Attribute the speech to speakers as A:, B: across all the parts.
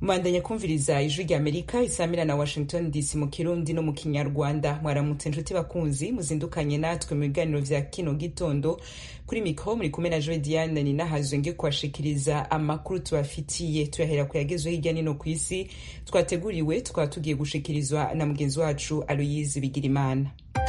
A: mubandanya kumviriza ijwi rya amerika isamira na washington dc mu kirundi no mu kinyarwanda mwaramutse inshuti bakunzi muzindukanye natwe mu biganiro vya kino gitondo kuri mikro muri kumwe na joe diane ninahazwe nge kuwashikiriza amakuru tubafitiye tuyahera ku yagezweho hirya nino ku isi twateguriwe tukaba tugiye gushikirizwa na mugenzi wacu aloyizi bigirimana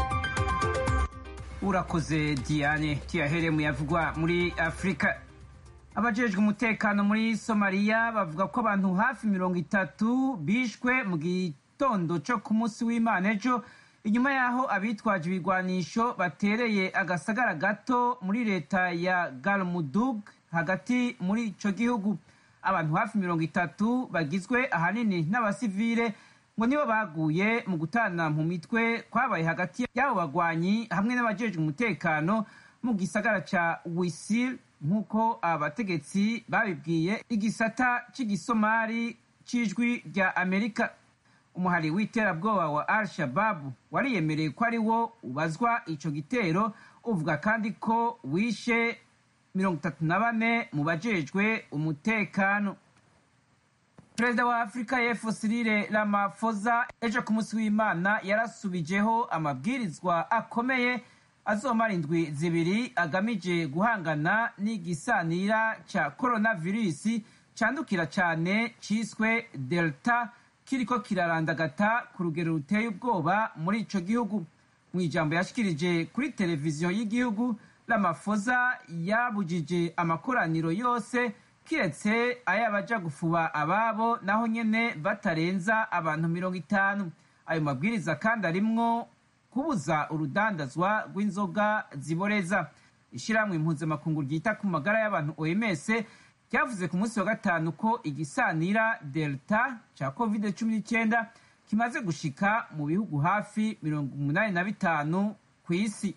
B: urakoze diane tuyahere mu yavugwa muri afurika abajejwe umutekano muri somaliya bavuga ko abantu hafi mirongo itatu bishwe mu gitondo cyo ku munsi w'imana ejo inyuma y'aho abitwaje ibigwanisho batereye agasagara gato muri leta ya galmudug hagati muri ico gihugu abantu hafi mirongo itatu bagizwe ahanini n'abasivile ngo nibo baguye mu gutana mu mitwe kwabaye hagati y'abo bagwanyi hamwe n'abajejwe umutekano mu gisagara ca wisil nk'uko abategetsi babibwiye igisata cy'igisomari c'ijwi rya amerika umuhari w'iterabwoba wa al shababu wariyemereye ko ari wo ubazwa ico gitero uvuga kandi ko wishe mirongo itatu na bane mu bajejwe umutekano perezida wa afurika y'epfo sirile ramafoza ejo ku munsi w'imana yarasubijeho amabwirizwa akomeye azomara indwi zibiri agamije guhangana n'igisanira ca coronavirus candukira cane ciswe delta kiriko kirarandagata ku rugero ruteye ubwoba muri ico gihugu mu ijambo yashikirije kuri televiziyo y'igihugu ramafoza yabujije amakoraniro yose kiretse ay'abaja gufuba ababo naho nyene batarenza abantu mirongo itanu ayo mabwiriza kandi arimwo kubuza urudandazwa rw'inzoga ziboreza ishyirahamwe impuzamakungu ryita ku magara y'abantu oms ryavuze ku munsi wa gatanu ko igisanira delta cya covid cumi n'icyenda kimaze gushika mu bihugu hafi mirongo umunani na bitanu ku isi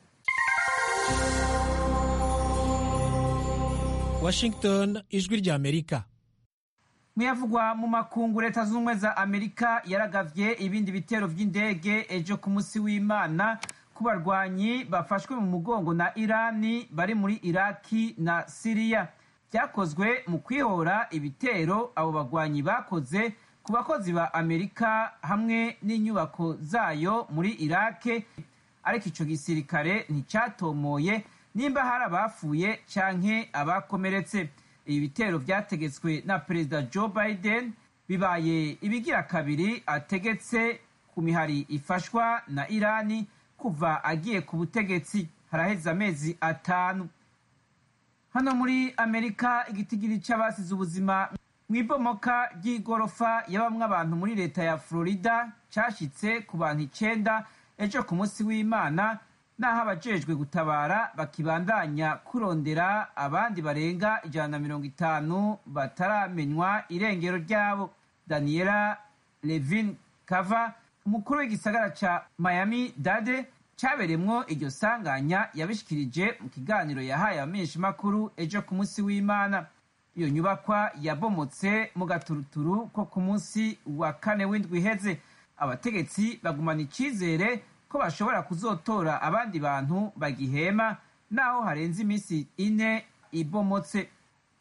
C: washington ijwi rya amerika
B: muyavugwa mu makungu leta zunze ubumwe za amerika yaragavye ibindi bitero vy'indege ejo ku munsi w'imana ku barwanyi bafashwe mu mugongo na irani bari muri iraki na siriya vyakozwe mu kwihora ibitero abo bagwanyi bakoze ku bakozi ba amerika hamwe n'inyubako zayo muri irake ariko ico gisirikare nticatomoye nimba hari abapfuye canke abakomeretse ibi bitero vyategetswe na perezida joe biden bibaye ibigira kabiri ategetse ku mihari ifashwa na irani kuva agiye ku butegetsi haraheze amezi atanu hano muri amerika igitigiri c'abasize ubuzima mu ibomoka ry'igorofa yabamwe abantu muri leta ya florida cashitse ku bantu icenda ejo ku munsi w'imana naho abajejwe gutabara bakibandanya kurondera abandi barenga ijana na mirongo itanu bataramenywa irengero ryabo daniela levin kava umukuru w'igisagara ca miami dade caberemwo iryo sanganya yabishikirije mu kiganiro yahaye abamenyeshamakuru ejo ku munsi w'imana iyo nyubakwa yabomotse mu gaturuturu ko ku munsi wa kane w'indwi iheze abategetsi bagumana icizere ko bashobora kuzotora abandi bantu bagihema naho harenze iminsi ine ibomotse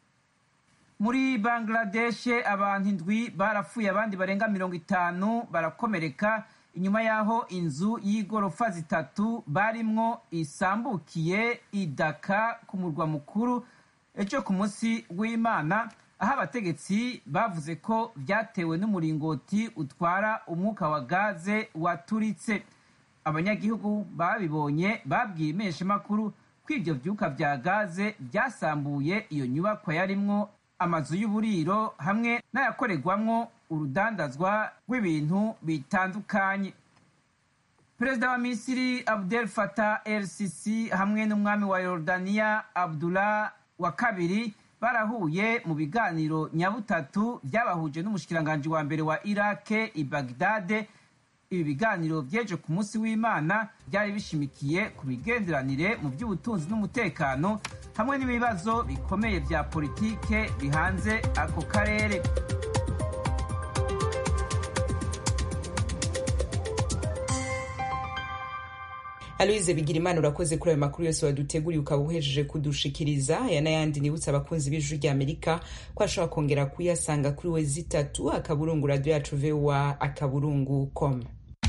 B: muri bangladeshe abantu indwi barapfuye abandi barenga mirongo itanu barakomereka inyuma y'aho inzu y'igorofa zitatu barimwo isambukiye idaka ku murwa mukuru ejo ku munsi w'imana aho abategetsi bavuze ko vyatewe n'umuringoti utwara umwuka wa gaze waturitse abanyagihugu babibonye babwiye impeshamakuru ko ivyo vyuka vya gaze vyasambuye iyo nyubakwa yarimwo amazu y'uburiro hamwe n'ayakorerwamwo urudandazwa rw'ibintu bitandukanye perezida wa misiri abdel fatah el sisi hamwe n'umwami wa yorodaniya abdullah wa kabiri barahuye mu biganiro nyabutatu byabahuje n'umushikiranganji wa mbere wa irake i bagdade ibi biganiro vyeje ku munsi w'imana byari bishimikiye ku migenderanire mu by'ubutunzi n'umutekano hamwe n'ibibazo bikomeye vya politike bihanze ako karere
A: aloise bigirimana urakoze kuri ayo makuru yose waduteguriye ukaba uhejeje kudushikiriza aya n'ayandi nibutsa abakunzi b'ijwi rya amerika ko ashobora kongera kuyasanga kuri we zitatu akaburungu radiyo yacu vowa akaburungu com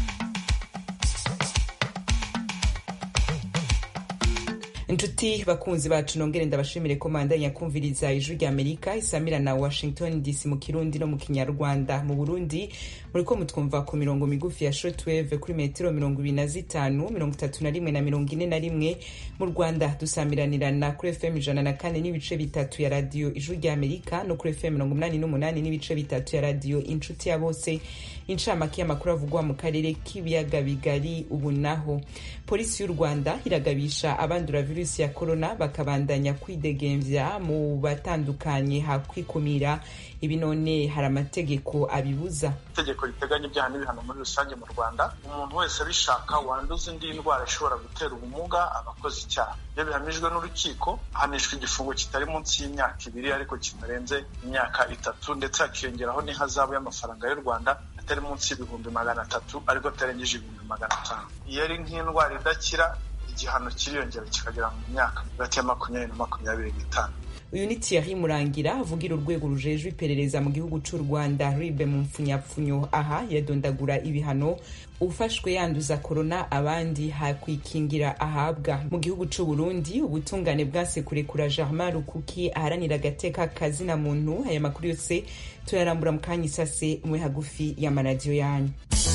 A: inshuti bakunzi bacu nongere ndabashimire ko mandanya kumviriza ijwi rya amerika isamira na washington dc mu kirundi no mu kinyarwanda mu burundi muriko mutwumva ku mirongo migufi ya shortwave kuri metero mirongo ibiri na zitanu mirongo itatu na rimwe na mirongo ine na rimwe mu rwanda dusamiranirana kuri fm ijana na kane n'ibice bitatu ya radiyo ijwi rya amerika no kuri fm mirongo umunani n'umunani n'ibice bitatu ya radiyo inshuti ya bose incamake y'amakuru avugwa mu karere k'ibiyaga bigari ubu naho polisi y'u rwanda iragabisha abandura virusi ya korona bakabandanya kwidegemvya mu batandukanye hakwikumira ibi none hari amategeko abibuza
D: itegeko riteganya ibyaha n'ibihano muri rusange mu rwanda umuntu wese abishaka wanduza indi ndwara ishobora gutera ubumuga aba akoze icyaha iyo bihamijwe n'urukiko ahanishwa igifungo kitari munsi y'imyaka ibiri ariko kitarenze imyaka itatu ndetse hakiyongeraho n'ihazabu y'amafaranga y'u rwanda atari munsi y'ibihumbi magana atatu ariko atarengeje ibihumbi magana atanu iyo ari nk'indwara idakira igihano kiriyongera kikagera mu myaka hagati ya makumyabiri na makumyabiri n'itanu
A: uyu ni Thierry Murangira avugira urwego rujejwe iperereza mu gihugu c'u Rwanda ribe mu mpfunyapfunyo aha yadondagura ibihano ufashwe yanduza korona abandi hakwikingira ahabwa mu gihugu c'u Burundi ubutungane bwase kurekura Germain Rukuki aharanira agateka kazina muntu aya makuru yose tuyarambura mu kanya isase mwe hagufi y'amaradiyo yanyu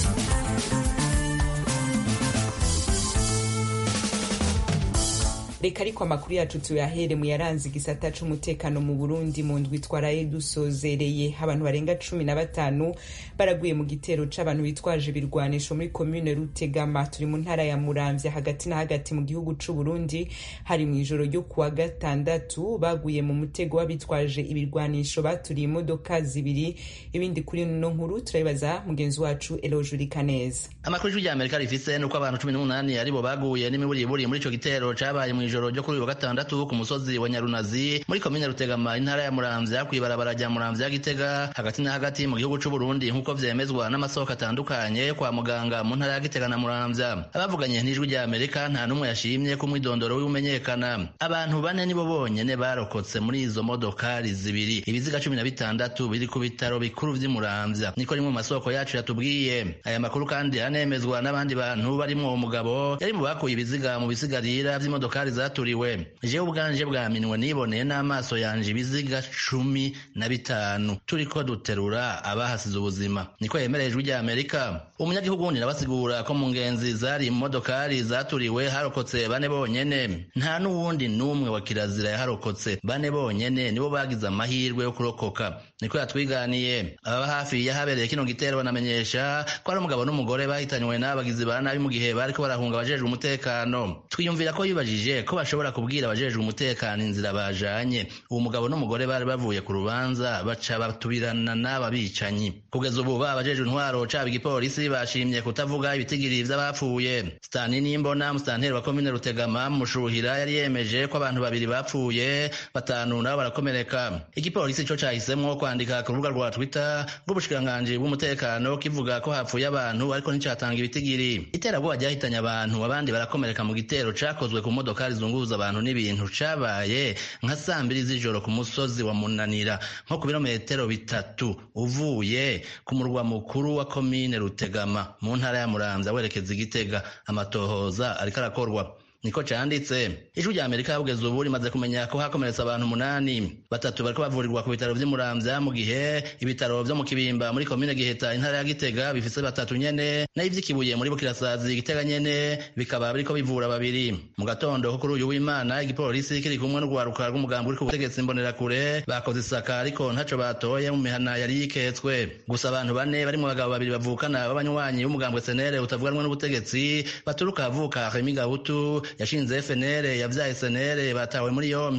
A: reka ariko amakuru yacu tuyahere mu yaranze igisata c'umutekano mu burundi mu ndwi twaraye dusozereye abantu barenga cumi na batanu baraguye mu gitero c'abantu bitwaje ibirwanisho muri komune rutegama turi mu ntara ya muramvya hagati na hagati mu gihugu c'uburundi hari mu ijoro ryo kuwa gatandatu baguye mu mutego w'abitwaje ibirwanisho baturiye imodoka zibiri ibindi kuri no nkuru turabibaza mugenzi wacu elojurika neza
E: amakuru y'ijwi rya amerika rifise nuko abantu cumi n'umunani aribo baguye n'imiburiburi muri ico gitero cabaye mu ijoro ryo kuri uyu wa gatandatu ku musozi wa nyarunazi muri komine rutegama intara ya muramvya kw'ibarabara rya muramvya gitega hagati na hagati mu gihugu c'uburundi nk'uko vyemezwa n'amasoko atandukanye kwa muganga mu ntara ya gitega na muramvya abavuganye n'ijwi rya amerika nta n'umwe yashimye ko umwidondoro w'imenyekana abantu bane nibo bonyene barokotse muri izo modokari zibiri ibiziga cumi na bitandatu biri ku bitaro bikuru vy'i muramvya niko rimwe mu masoko yacu yatubwiye aya makuru kandi anemezwa n'abandi bantu barimwo umugabo yari mu bakuye ibiziga mu bisigarira vy'imodokari zaturiwe jewe ubwanje bwaminwe niboneye n'amaso yanje ibiziga cumi na bitanu turiko duterura abahasize ubuzima niko yemereye ijwi rya amerika umunyagihugu wundi nabasigura ko mu ngenzi zari mu modokari zaturiwe harokotse bane bonyene nta n'uwundi n'umwe wa kirazira yaharokotse bane bonyene nibo bagize amahirwe yo kurokoka niko yatwiganiye ababa hafi yahabereye kino gitero banamenyesha ko ari umugabo n'umugore bahitanywe n'abagizi ba nabi mu gihe bariko barahunga abajejwe umutekano twiyumvira ko yibajije ko bashobora kubwira abajejwe umutekano inzira bajanye uwo mugabo n'umugore bari bavuye ku rubanza baca batubirana n'aba bicanyi kugeza ubu ba abajejwe intwaro caba igipolisi bashimye kutavuga ibitigiri vy'abapfuye stani nimbona musitanteri wa komine rutegama mushuhira yari yemeje ko abantu babiri bapfuye batanu nabo barakomereka igipolisi co cahisemwo kwandika ku rubuga rwa twitter rw'ubushikiranganji bw'umutekano kivuga ko hapfuye abantu ariko nticatanga ibitigiri iterabwoba ryahitanye abantu abandi barakomereka mu gitero cakozwe ku modokari zunguruza abantu n'ibintu cabaye nka saa mbiri z'ijoro ku musozi wa munanira nko ku birometero bitatu uvuye ku murwa mukuru wa komine rutegama mu ntara ya muramvya werekeza igitega amatohoza ariko arakorwa niko canditse ijwi rya amerika kugeza ubu rimaze kumenya ko hakomeretse abantu umunani batatu bariko bavurirwa ku bitaro vy'imuramvya mu gihe ibitaro vyo mu kibimba muri komine giheta intara ya gitega bifise batatu nyene nayo ivy'ikibuye muri bukirasazi gitega nyene bikaba biriko bivura babiri mu gatondo ko kuri uyu w'imana igipolisi kiri kumwe n'urwaruka rw'umugambi uri ku butegetsi mbonerakure bakoze isaka ariko ntaco batoye mu mihana yari yiketswe gusa abantu bane barimwo abagabo babiri bavukana b'abanywanyi b'umugambwe senere utavuganwe n'ubutegetsi baturuka avuka remi gahutu yashinze FNL yavyaye SNL batawe muri yompi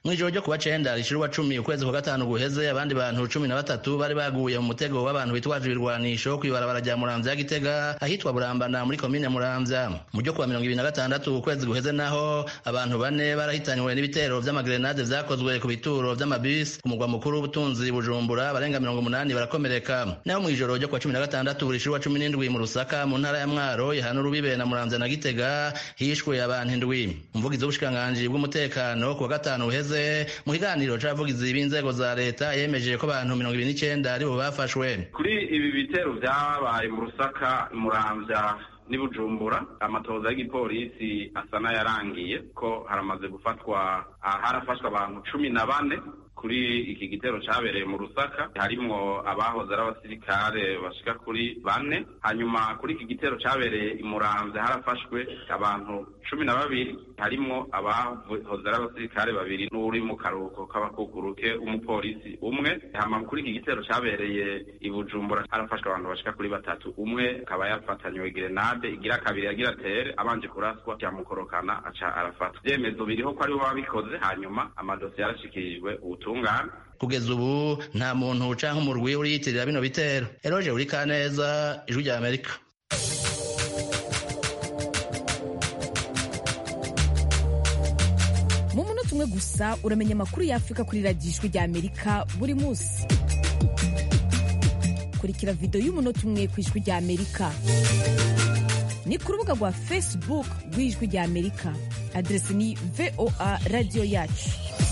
E: mw'ijoro ryo kuwa cenda rishira uwa cumi ukwezi kwa gatanu guheze abandi bantu cumi na batatu bari baguye mu mutego w'abantu bitwaje ibirwanisho kw'ibarabara rya muramvya ya gitega ahitwa burambana muri komine muramvya mu ryo kuwa mirongo ibiri na gatandatu ukwezi guheze naho abantu bane barahitanywe n'ibitero vy'amagrenade vyakozwe ku bituro vy'amabisi ku mugwa mukuru w'ubutunzi bujumbura barenga mirongo umunani barakomereka naho mw'ijoro ryo kuwa cumi na gatandatu rishira uwa cumi n'indwi mu rusaka mu ntara ya mwaro ihana urubibe na muramvya na gitega hishwe abantu indwi umuvugizi w'ubushikiranganji bw'umutekano ku wa gatanu buheze mu kiganiro c'abavugizi b'inzego za leta yemeje ko abantu mirongo ibiri n'icenda aribo bafashwe
F: kuri ibi bitero vyabaye mu rusaka muramvya ni bujumbura amatoza y'igipolisi asa n'ayarangiye ko haramaze gufatwa harafashwe abantu cumi na bane kuri iki gitero cabereye mu rusaka harimwo abahoze ari abasirikare bashika kuri bane hanyuma kuri iki gitero cabereye i muramvya harafashwe abantu cumi na babiri harimwo abahoze ari abasirikare babiri n'uri mu karuhuko k'abakukuruke umupolisi umwe hama kuri iki gitero cabereye i bujumbura harafashwe abantu bashika kuri batatu umwe akaba yafatanywe grenade igira kabiri yagira tere abanje kuraswa cyamukorokana aca arafatwa ivyemezo biriho ko aribo babikoze hanyuma amadosiye yarashikirijwe ubutungane
E: kugeza ubu nta muntu canke umurwi uriyitirira bino bitero eroje uri kaneza ijwi rya amerika
G: mu munota umwe gusa uramenya amakuru y'afurika kuri radiyo ijwi rya amerika buri munsi kurikira videwo y'umunota umwe ku ijwi rya amerika ni ku rubuga rwa facebook rw'ijwi rya amerika aderesi ni voa radiyo yacu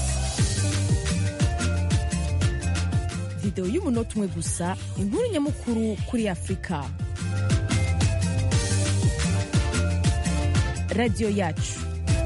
G: videwo y'umunota umwe gusa inkuru nyamukuru kuri afurika radiyo yacu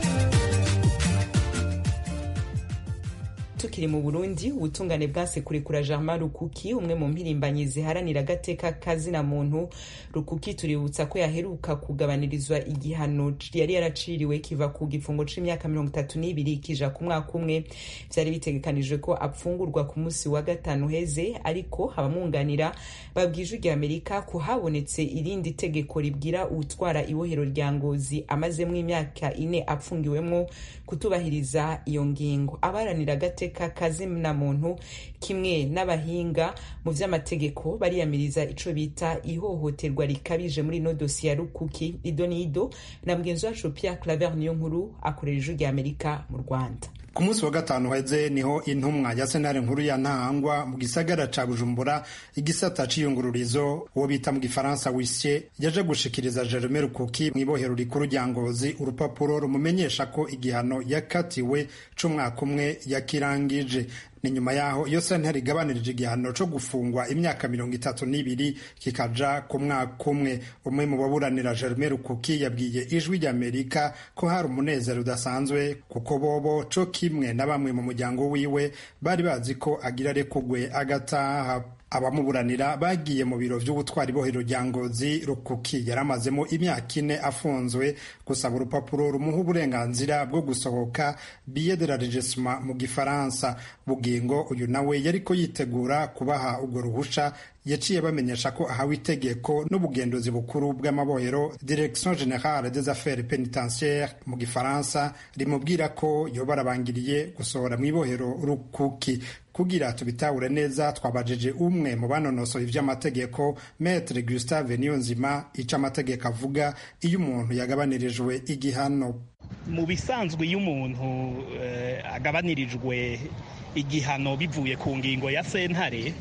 A: tukiri mu burundi ubutungane bwase kurekura germain rukuki umwe mu mpirimbanyi ziharanira agateka kazina muntu rukuki tuributsa ko yaheruka kugabanirizwa igihano yari yaraciriwe kiva ku gifungo c'imyaka mirongo itatu n'ibiri kija ku mwaka umwe vyari bitegekanijwe ko apfungurwa ku munsi wa gatanu heze ariko abamwunganira babwije rya amerika ko habonetse irindi tegeko ribwira uwutwara ibohero rya ngozi amazemwo imyaka ine apfungiwemwo kutubahiriza iyo ngingo abaharanira agateka kazina muntu kimwe n'abahinga mu vy'amategeko bariyamiriza ico bita ihohoterwa rikabije muri ino dosiye ya rukuki ido n'ido na mugenzi wacu Pierre Claver niyo nkuru akorera ijwi rya Amerika mu Rwanda
H: ku munsi wa gatanu heze niho intumwa ya sentare nkuru ya ntahangwa mu gisagara ca bujumbura igisata c'iyungururizo uwo bita mu gifaransa wisye yaje gushikiriza jerome rukuki mu ibohero rikuru rya ngozi urupapuro rumumenyesha ko igihano yakatiwe c'umwaka umwe yakirangije ni nyuma yaho iyo sentare igabanirije igihano co gufungwa imyaka mirongo itatu n'ibiri kikaja ku mwaka umwe umwe mu baburanira Germain Rukuki yabwiye ijwi ry'Amerika ko hari umunezero udasanzwe kuko bobo co kimwe na bamwe mu muryango wiwe bari bazi ko agira arekugwe agataha abamuburanira bagiye mu biro vy'ubutwari bohero rya ngozi rukuki yaramazemo imyaka ine afunzwe gusaba urupapuro rumuha uburenganzira bwo gusohoka billet de la regissement mu gifaransa bugingo uyu nawe yariko yitegura kubaha urwo ruhusha yaciye bamenyesha ko ahawe itegeko n'ubugenduzi bukuru bw'amabohero direction générale des affaires pénitentiaires mu gifaransa rimubwira ko yoba arabangiriye gusohora mu ibohero rukuki kugira tubitahure neza twabajije umwe mu banonosoye ivy'amategeko maître Gustave Niyonzima ico amategeko avuga iyo umuntu yagabanirijwe igihano
I: mu bisanzwe iyo umuntu uh, agabanirijwe igihano bivuye ku ngingo ya sentare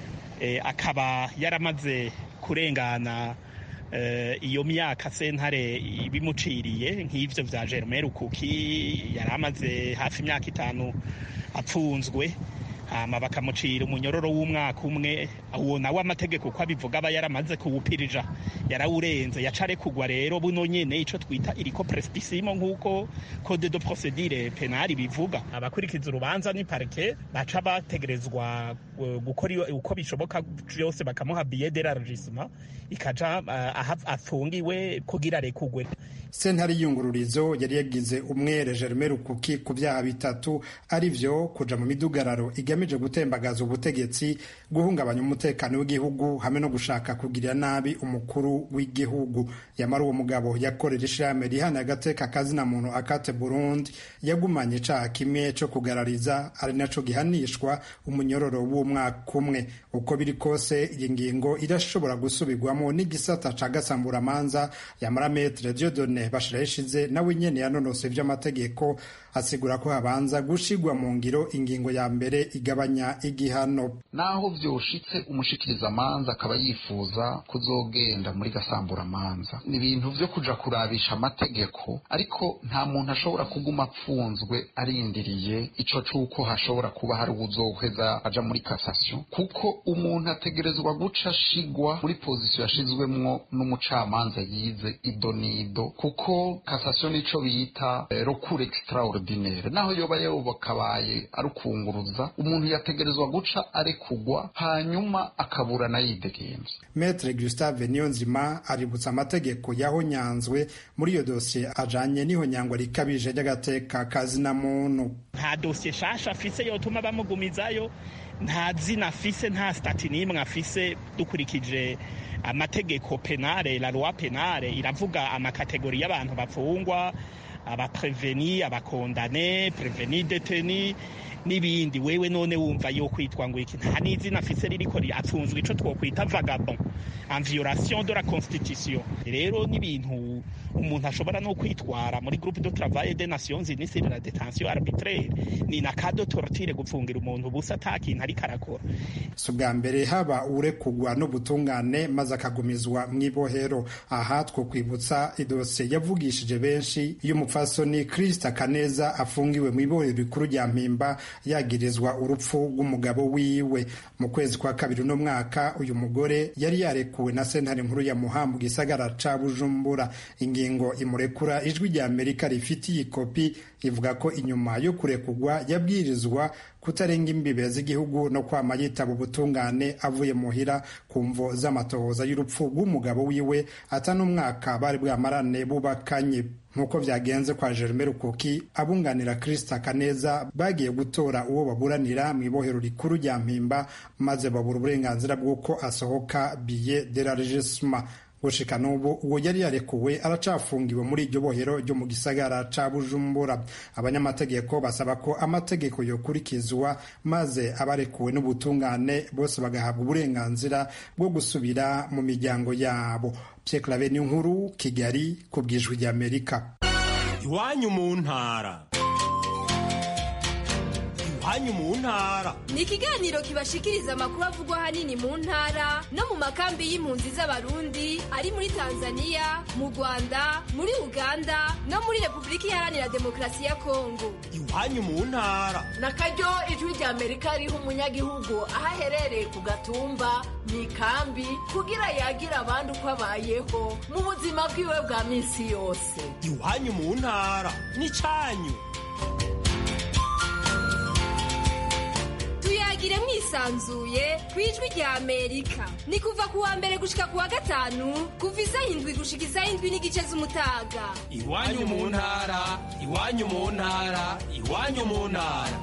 I: akaba yaramaze kurengana iyo myaka sentare ibimuciriye nk'ibyo bya Germain Rukuki yari amaze hafi imyaka itanu apfunzwe hama bakamucira umunyororo w'umwaka umwe uwo nawe amategeko uko abivuga aba yaramaze kuwupirija yarawurenze yaca kugwa rero buno nyene ico twita iriko prespisimo nk'uko code de procedure penali bivuga abakurikiza urubanza ni parke baca bategerezwa gukora uko bishoboka byose bakamuha billet d'élargissement ikaja uh, afungiwe kugira rekugwe
H: sentare y'iyungururizo yari yagize umwere Germain Rukuki ku byaha bitatu ari vyo kuja mu midugararo igame bigamije gutembagaza ubutegetsi guhungabanya umutekano w'igihugu hamwe no gushaka kugirira nabi umukuru w'igihugu yamara uwo mugabo yakorera ishirahamwe rihana agateka kazina muntu akate burundi yagumanye icaha kimwe co kugarariza ari naco gihanishwa umunyororo w'umwaka umwe uko biri kose iyi ngingo irashobora gusubirwamo n'igisata ca gasamburamanza yamara metre diodone bashiraho ishize nawe nyene yanonose ivy'amategeko asigura ko habanza gushigwa mu ngiro ingingo ya mbere igabanya igihano
J: naho vyoshitse umushikirizamanza akaba yifuza kuzogenda muri gasamburamanza ni ibintu vyo kuja kurabisha amategeko ariko nta muntu ashobora kuguma apfunzwe arindiriye ico c'uko hashobora kuba hari uwuzoheza aja muri kasasiyo kuko umuntu ategerezwa guca ashigwa muri pozisiyo yashizwemwo n'umucamanza yize ido n'ido kuko kasasiyo nico bita eh, recours extraordinaire naho yoba yobakabaye ari ukunguruza umuntu yategerezwa guca arekugwa hanyuma akaburana yidegenza
H: metre gustave niyonzima aributsa amategeko yahonyanzwe muri iyo dosiye ajanye n'ihonyangwa rikabije ry'agateka kazina muntu
I: nta dosiye shasha afise yotuma bamugumizayo nta zina afise nta stati n'imwe afise dukurikije amategeko penale la loi penale iravuga amakategori y'abantu bafungwa abapreveni abakondane preveni deteni n'ibindi wewe none wumva yo kwitwa ngo iki nta n'izina afise ririko apfunzwe ico twokwita vagabond en violation de la constitution rero n'ibintu umuntu ashobora no kwitwara muri groupe de travail des nations unies sur la détention arbitraire ni na cas de torture gupfungira umuntu busa ata kintu ariko arakora
H: si ubwa mbere haba urekugwa n'ubutungane maze akagumizwa mu ibohero aha two kwibutsa idosiye yavugishije benshi y'umupfasoni Krista Kaneza afungiwe mu ibohero rikuru rya Mpimba yagirizwa urupfu rw'umugabo wiwe mu kwezi kwa kabiri uno mwaka uyu mugore yari yarekuwe na sentare nkuru ya Muha mu gisagara ca Bujumbura ingingo imurekura ijwi rya Amerika rifitiye ikopi ivuga ko inyuma yo kurekugwa yabwirizwa kutarenga imbibe z'igihugu no kwama yitaba ubutungane avuye muhira ku mvo z'amatohoza y'urupfu rw'umugabo wiwe ata n'umwaka bari bwamarane bubakanye nk'uko byagenze kwa Jerome Rukuki abunganira Krista Kaneza bagiye gutora uwo baburanira mu ibohero rikuru rya Mpimba maze babura uburenganzira bw'uko asohoka billet de la registre gushika n'ubu uwo yari yarekuwe aracafungiwe muri iryo bohero ryo mu gisagara ca bujumbura abanyamategeko basaba ko amategeko yokurikizwa maze abarekuwe n'ubutungane bose bagahabwa uburenganzira bwo gusubira mu miryango yabo Pierre Claver nkuru Kigali ku bwijwi ry'Amerika
K: iwanyu mu ntara iwanyu mu ntara
L: ni ikiganiro kibashikiriza amakuru avugwa ahanini mu ntara no mu makambi y'impunzi z'abarundi ari muri tanzania mu rwanda muri uganda no muri repubulika iharanira demokarasi ya kongo
K: iwanyu mu ntara
M: na karyo ijwi rya amerika riha umunyagihugu aho aherereye ku gatumba mu ikambi kugira yagira abandi uko abayeho mu buzima bwiwe bwa minsi yose
K: iwanyu mu ntara n'icyanyu
L: tuyagire mwisanzuye ku ijwi rya amerika ni kuva ku wa mbere gushika ku wa gatanu kuva isaha indwi gushika isaha indwi n'igice z'umutaga
K: iwanyu mu ntara iwanyu mu ntara iwanyu mu ntara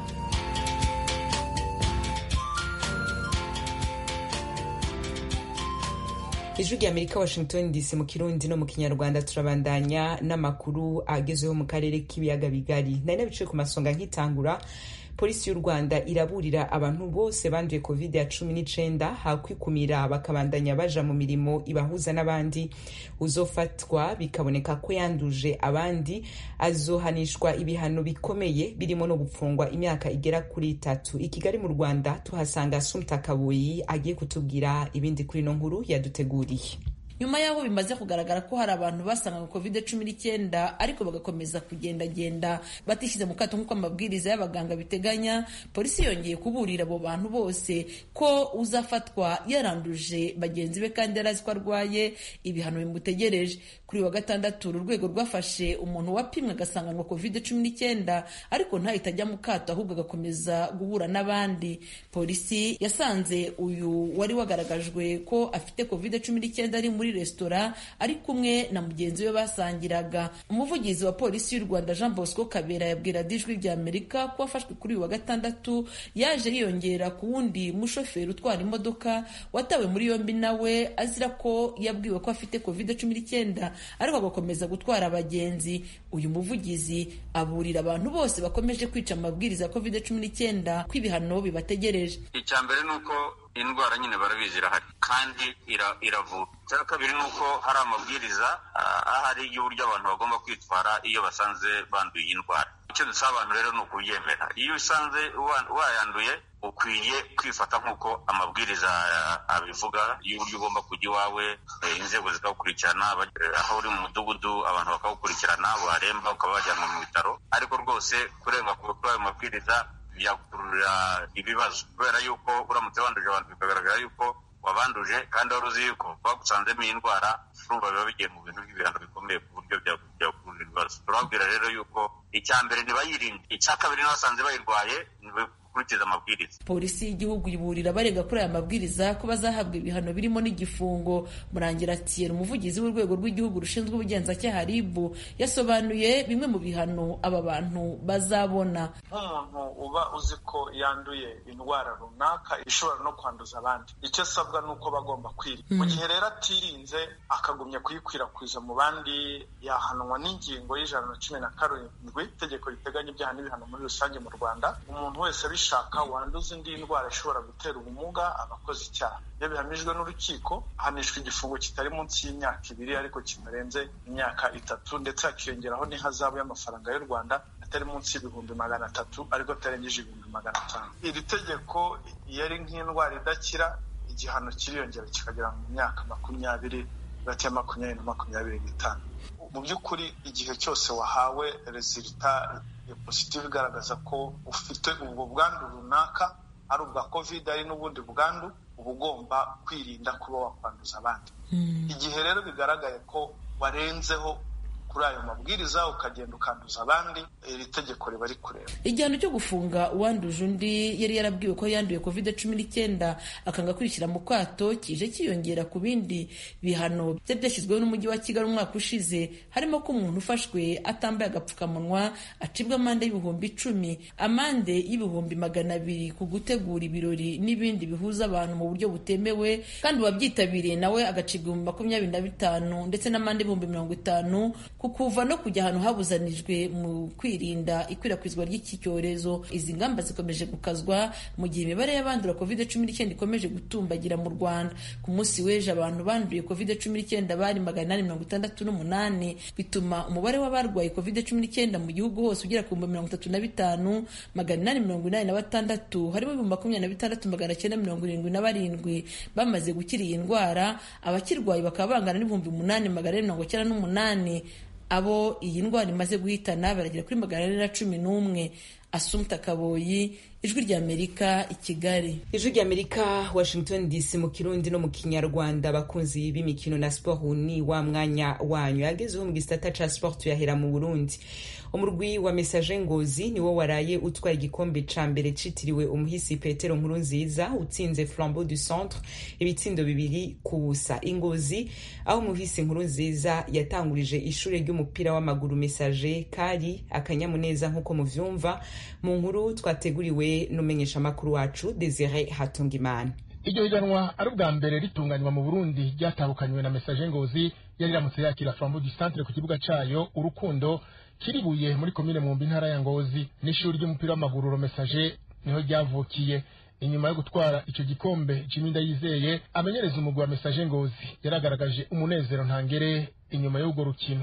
A: ijwi rya amerika washington dc mu kirundi no mu kinyarwanda turabandanya n'amakuru agezweho mu karere k'ibiyaga bigari nari nabicaye ku masonga nkitangura polisi y'u rwanda iraburira abantu bose banduye covid ya cumi n'icenda hakwikumira bakabandanya baja mu mirimo ibahuza n'abandi uzofatwa bikaboneka ko yanduje abandi azohanishwa ibihano bikomeye birimo no gupfungwa imyaka igera kuri itatu i kigali mu rwanda tuhasanga sumta kabuyi agiye kutubwira ibindi kuri ino nkuru yaduteguriye
N: nyuma y'aho bimaze kugaragara ko hari abantu basanganywe covid cumi n'icyenda ariko bagakomeza kugendagenda batishyize mu kato nk'uko amabwiriza y'abaganga biteganya polisi yongeye kuburira abo bantu bose ko uzafatwa yaranduje bagenzi be kandi yari azi ko arwaye ibihano bimutegereje kuri wa gatandatu uru rwego rwafashe umuntu wapimwe agasanganywa covid cumi n'icyenda ariko ntahita ajya mu kato ahubwo agakomeza guhura n'abandi polisi yasanze uyu wari wagaragajwe ko afite covid cumi n'icyenda ari muri muri resitora ari kumwe na mugenzi we basangiraga umuvugizi wa polisi y'u rwanda jean bosco kabera yabwira dijwi rya amerika ko wafashwe kuri uyu wa gatandatu yaje yiyongera ku wundi mushoferi utwara imodoka watawe muri yombi nawe azira ko yabwiwe ko afite covid cumi n'icyenda ariko agakomeza gutwara abagenzi uyu muvugizi aburira abantu bose bakomeje kwica amabwiriza ya covid cumi n'icyenda ko ibihano bibategereje
O: icya mbere ni uko indwara nyine barabizi irahari kandi iravura icya kabiri ni uko hari amabwiriza ahari y'uburyo abantu bagomba kwitwara iyo basanze banduye iyi ndwara icyo dusaba abantu rero ni ukubyemera iyo usanze wayanduye ukwiye kwifata nk'uko amabwiriza abivuga y'uburyo ugomba kujya iwawe inzego zikagukurikirana aho uri mu mudugudu abantu bakagukurikirana waremba ukaba wajyanwa mu bitaro ariko rwose kurenga kuri ayo mabwiriza byakurura ibibazo kubera yuko uramutse wanduje abantu bikagaragara yuko wabanduje kandi wari uzi yuko bagusanzemo iyi ndwara urumva biba bigiye mu bintu by'ibihano bikomeye ku buryo byakurura ibibazo turababwira rero yuko icya mbere ntibayirinde icya kabiri n'abasanze bayirwaye gukurikiza amabwiriza
N: polisi y'igihugu iburira abarega kuri aya mabwiriza ko bazahabwa ibihano birimo n'igifungo murangira atiyer umuvugizi w'urwego rw'igihugu rushinzwe ubugenzacyaha rib yasobanuye bimwe mu bihano aba bantu bazabona
D: nk'umuntu uba uzi ko yanduye indwara runaka ishobora no kwanduza abandi icyo asabwa ni uko bagomba kwirinda mu gihe rero atirinze akagumya kuyikwirakwiza mu bandi yahanwa n'ingingo y'ijana na cumi na karindwi itegeko riteganya ibyaha n'ibihano muri rusange mu rwanda umuntu wese bishaka wanduza indi ndwara ishobora gutera ubumuga aba akoze icyaha iyo bihamijwe n'urukiko ahanishwa igifungo kitari munsi y'imyaka ibiri ariko kitarenze imyaka itatu ndetse hakiyongeraho n'ihazabu y'amafaranga y'u rwanda atari munsi y'ibihumbi magana atatu ariko atarengeje ibihumbi magana atanu iri tegeko iyo ari nk'indwara idakira igihano kiriyongera kikagera mu myaka makumyabiri hagati ya makumyabiri na makumyabiri n'itanu mu by'ukuri igihe cyose wahawe rezilita positive igaragaza ko ufite ubwo bwandu runaka ari ubwa covid ari n'ubundi bwandu uba ugomba kwirinda kuba wakwanduza abandi igihe rero bigaragaye ko warenzeho kuri ayo mabwiriza ukagenda ukanduza abandi iri tegeko riba rikureba
N: igihano cyo gufunga uwanduje undi yari yarabwiwe ko yanduye covid cumi n'icyenda akanga kwishyira mu kato kije kiyongera ku bindi bihano byari byashyizweho n'umujyi wa kigali umwaka ushize harimo ko umuntu ufashwe atambaye agapfukamunwa acibwa amande y'ibihumbi icumi amande y'ibihumbi magana abiri ku gutegura ibirori n'ibindi bihuza abantu mu buryo butemewe kandi uwabyitabiriye nawe agacibwa ibihumbi makumyabiri na bitanu ndetse n'amande y'ibihumbi mirongo itanu kukuva no kujya ahantu habuzanijwe mu kwirinda ikwirakwizwa ry'iki cyorezo izi ngamba zikomeje gukazwa mu gihe imibare y'abandura covid cumi n'icyenda ikomeje gutumbagira mu rwanda ku munsi w'ejo abantu banduye covid cumi n'icyenda bari magana inani mirongo itandatu n'umunani bituma umubare w'abarwaye covid cumi n'icyenda mu gihugu hose ugera ku bihumbi mirongo itatu na bitanu magana inani mirongo inani na batandatu harimo ibihumbi makumyabiri na bitandatu magana cyenda mirongo irindwi na barindwi bamaze gukira iyi ndwara abakirwaye bakaba bangana n'ibihumbi umunani magana ane mirongo icyenda n'umunani abo iyi ndwara imaze guhitana baragera kuri magana ane na cumi n'umwe asumta kaboyi ijwi ry'amerika i kigali
A: ijwi ry'amerika washington dc mu kirundi no mu kinyarwanda abakunzi b'imikino na siporo ni wa mwanya wanyu yagezeho mu gisata ca siporo tuyahera mu burundi umurwi wa mesaje ngozi niwo waraye utwara igikombe ca mbere citiriwe umuhisi petero nkuru nziza utsinze flambeau du centre ibitsindo bibiri ku busa ingozi aho umuhisi nkuru nziza yatangurije ishure ry'umupira w'amaguru mesaje kari akanyamuneza nk'uko muvyumva mu nkuru twateguriwe n'umumenyeshamakuru wacu desire hatungimana
P: iryo higanwa ari ubwa mbere ritunganywa mu burundi ryatahukanywe na mesaje ngozi yari iramutse yakira flambeau du centre ku kibuga cayo urukundo kiribuye muri komine mwumbi intara ya ngozi n'ishuri ry'umupira w'amaguru romesaje niho ryavukiye inyuma yo gutwara ico gikombe jiminda yizeye amenyereza umugwi wa mesaje ngozi yaragaragaje umunezero ntangere inyuma y'urwo rukino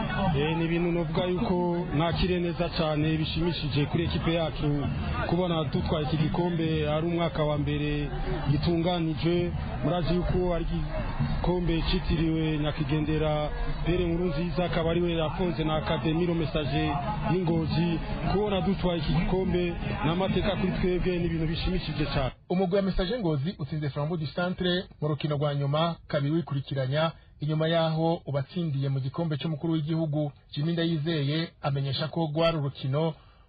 Q: ni ibintu novuga yuko nakire neza cyane bishimishije kuri ekipe yacu kubona dutwaye iki gikombe ari umwaka wa mbere gitunganije murazi yuko ari igikombe cyitiriwe nyakwigendera pere nkuru nziza akaba ariwe yafunze na akademiro mesaje y'ingozi kubona dutwaye iki gikombe ni amateka kuri twebwe ni ibintu bishimishije cyane
P: umugwi wa mesaje ngozi utsinze flambeau du centre mu rukino rwa nyuma kabiri wikurikiranya inyuma yaho ubatsindiye mu gikombe cy'umukuru w'igihugu jimi ndayizeye amenyesha ko rwari urukino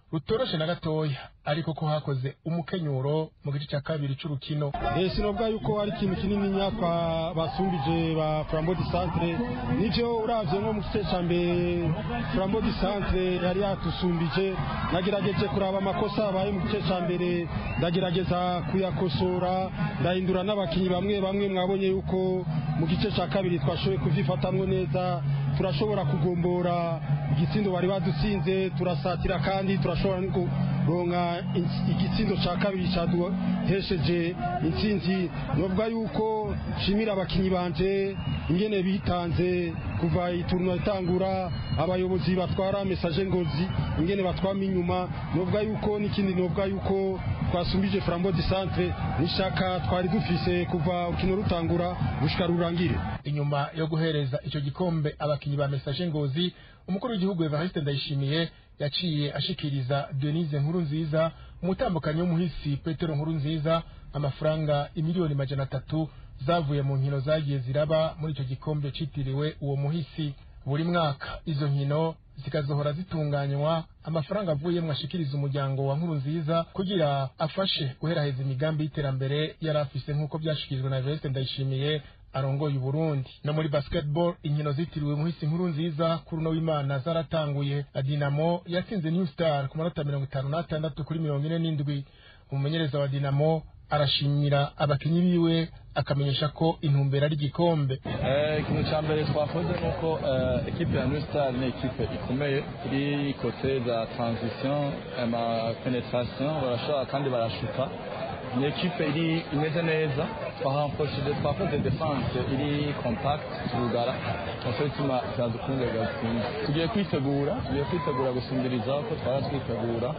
P: rutoroshe na gatoya ariko ko hakoze umukenyuro mu gice cya kabiri c'urukino
Q: sinovuga yuko ari ikintu kinini nyakwa basumbije ba flambo di centre nivyo uravye nko mu gice ca mbere flambo di centre yari yatusumbije nagerageje kuraba amakosa abaye mu gice ca mbere ndagerageza kuyakosora ndahindura n'abakinyi bamwe bamwe mwabonye yuko mu gice ca kabiri twashoboye kuvyifatamwo neza turashobora kugombora igitsindo bari badutsinze turasatira kandi turashobora no kuronka igitsindo ca kabiri caduhesheje intsinzi novuga yuko shimira abakinyi banje ingene bitanze kuva iturno itangura abayobozi batwara mesaje ngozi ingene batwama inyuma novuga yuko n'ikindi novuga yuko twasumbije flambo di centre n'ishaka twari dufise kuva urukino rutangura gushika rurangire
P: inyuma yo guhereza ico gikombe abakinyi ba mesaje ngozi umukuru w'igihugu Evariste Ndayishimiye yaciye ashikiriza Denise Nkuru nziza umutambukanyi w'umuhisi Petero Nkuru nziza amafaranga imiliyoni majana atatu zavuye mu nkino zagiye ziraba muri ico gikombe citiriwe uwo muhisi buri mwaka izo nkino zikazohora zitunganywa amafaranga avuyemwo ashikiriza umuryango wa nkuru nziza kugira afashe guheraheza imigambi y'iterambere yari afise nk'uko vyashikirijwe na Evariste Ndayishimiye arongoye Burundi no muri basketball inkino zitiriwe muhisi nkuru nziza kuri uno w'Imana zaratanguye Dinamo yatsinze New Star ku manota mirongo itanu n'atandatu kuri mirongo ine n'indwi umumenyereza wa Dinamo arashimira abakinyi biwe akamenyesha ko intumbero ari igikombe
R: ikintu cya mbere twakoze ni uko ekipe ya New Star ni ekipe ikomeye iri kote za transition ama penetration barashobora kandi barashuka ni ekipe iri imeze neza twahamfoshije twakoze defense iri compact turugara nicyo gituma byadukunze gatsinda tugiye kwitegura tugiye kwitegura gusumbiriza ko twara twitegura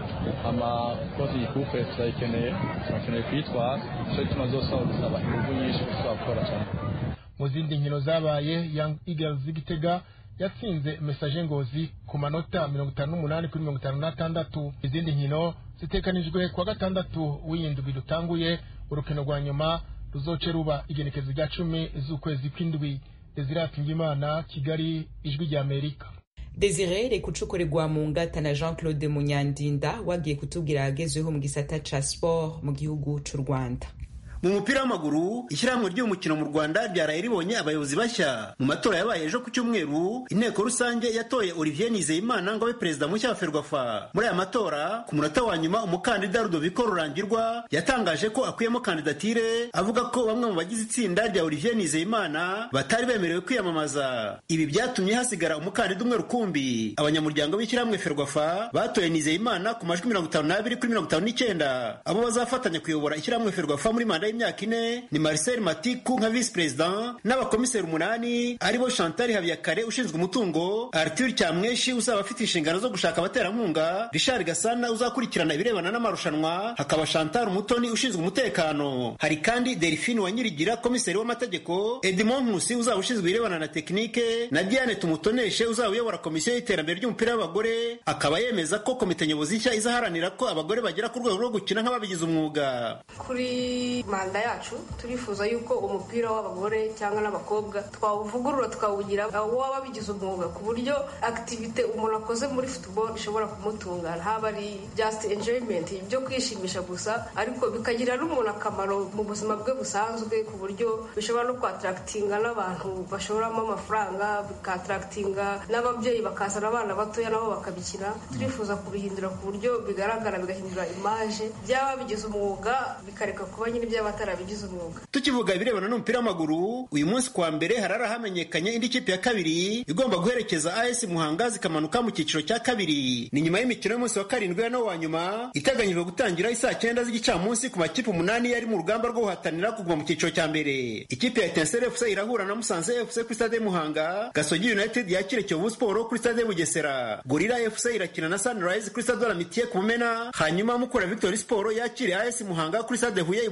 R: amakozi y'ikupe turayikeneye turakeneye kuyitwara nicyo gituma zose aho gusaba ingufu nyinshi tuzakora cyane
P: mu zindi nkino zabaye Young Eagles z'Igitega yatsinze Message Ngozi ku manota mirongo itanu n'umunani kuri mirongo itanu n'atandatu izindi nkino zitekanijwe kuwa gatandatu w'iyindwi dutanguye urukino rwa nyuma ruzoce ruba igenekezo rya cumi z'ukwezi kw'indwi Desire Imana Kigali ijwi rya Amerika
A: Desire reka ucukorerwa mu ngata na Jean Claude Munyandinda wagiye kutubwira ahagezweho mu gisata ca sport mu gihugu c'u Rwanda
S: mu mupira w'amaguru ishyirahamwe ry'umukino mu rwanda ryaraye ribonye abayobozi bashya mu matora yabaye ejo ku cyumweru inteko rusange yatoye olivier nizeyimana ngo abe perezida mushya wa ferwafa muri aya matora ku munota wa nyuma umukandida rudoviko rurangirwa yatangaje ko akuyemo kandidatire avuga ko bamwe mu bagize itsinda rya olivier nizeyimana batari bemerewe kwiyamamaza ibi byatumye hasigara umukandida umwe rukumbi abanyamuryango b'ishyirahamwe ferwafa batoye nizeyimana ku majwi mirongo itanu n'abiri kuri mirongo itanu n'icyenda abo bazafatanya kuyobora ishyirahamwe ferwafa muri manda y'imyaka ine ni Marcel Matiku nka vice president n'abakomiseri umunani aribo Chantal Habiyakare ushinzwe umutungo Arthur Cyamweshi uzaba afite inshingano zo gushaka abaterankunga Richard Gasana uzakurikirana ibirebana n'amarushanwa hakaba Chantal Umutoni ushinzwe umutekano hari kandi Delphine Wanyirigira komiseri w'amategeko Edmond Nkusi uzaba ushinzwe ibirebana na tekinike na Diane Tumutoneshe uzaba uyobora komisiyo y'iterambere ry'umupira w'abagore akaba yemeza ko komite nyobozi nshya izaharanira ko abagore bagera ku rwego rwo gukina nk'ababigize umwuga
T: kuri manda yacu turifuza yuko umupira w'abagore cyangwa n'abakobwa twawuvugurura tukawugira w'ababigize umwuga ku buryo akitivite umuntu akoze muri football ishobora kumutunga haba ari just enjoyment byo kwishimisha gusa ariko bikagirira n'umuntu akamaro mu buzima bwe busanzwe ku buryo bishobora no kwatarakitinga n'abantu bashoramo amafaranga bikatarakitinga n'ababyeyi bakazana abana batoya nabo bakabikina turifuza kubihindura ku buryo bigaragara bigahindura imaje byaba bigize umwuga bikareka kuba nyine by'abatarabigize umwuga
S: tukivuga ibirebana n'umupira w'amaguru uyu munsi kuwa mbere harara hamenyekanye indi kipe ya kabiri igomba guherekeza AS Muhanga zikamanuka mu cyiciro cya kabiri ni nyuma y'imikino y'umunsi wa karindwi ya wa nyuma iteganyijwe gutangira isaa cyenda z'igicamunsi ku makipe umunani yari mu rugamba rwo guhatanira kuguma mu cyiciro cya mbere ikipe ya Etincelle FC irahura na Musanze FC kuri stade Muhanga Gasogi United yakire Kiyovu Sport kuri stade Bugesera Gorilla FC irakina na Sunrise kuri stade Olamitiye ku Mumena hanyuma Mukura Victory Sport yakire AS Muhanga kuri stade Huye i Butare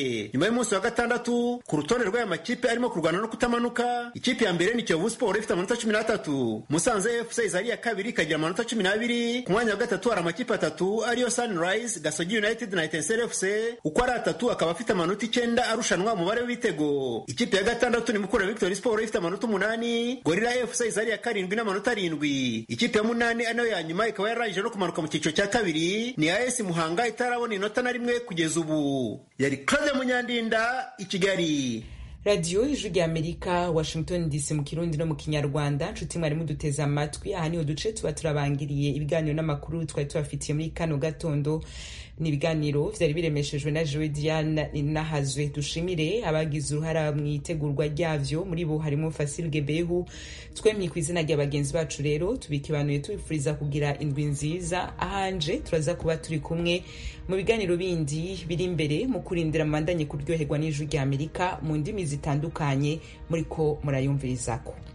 S: kane nyuma y'umunsi wa gatandatu ku rutonde rw'aya makipe arimo kurwana no kutamanuka ikipe ya mbere ni kiyovu siporo ifite amanota cumi n'atatu musanze fc iza ari iya kabiri ikagira amanota cumi n'abiri ku mwanya wa gatatu hari amakipe atatu ariyo sunrise gasogi united na etenseri fc uko ari atatu akaba afite amanota icyenda arushanwa umubare w'ibitego ikipe ya gatandatu ni mukura victory siporo ifite amanota umunani gorira fc iza ari iya karindwi n'amanota arindwi ikipe ya munani ari nayo ya nyuma ikaba yararangije no kumanuka mu cyiciro cya kabiri ni as muhanga itarabona inota na rimwe kugeza ubu yari claude munyandinda i kigali
A: radiyo ijwi rya amerika washington dc mu kirundi no mu kinyarwanda nshuti mwari muduteze amatwi aha niho duce tuba turabangiriye ibiganiro n'amakuru twari tubafitiye muri kano gatondo ni ibiganiro vyari biremeshejwe na jewe diane nahazwe dushimire abagize uruhara mu itegurwa ryavyo muri bo harimo fasil gebehu twemye ku izina rya bagenzi bacu rero tubikibanuye tubifuriza kugira indwi nziza ahanje turaza kuba turi kumwe mu biganiro bindi biri imbere mu kurindira mubandanye kuryoherwa n'ijwi rya amerika mu ndimi zitandukanye muriko murayumvirizako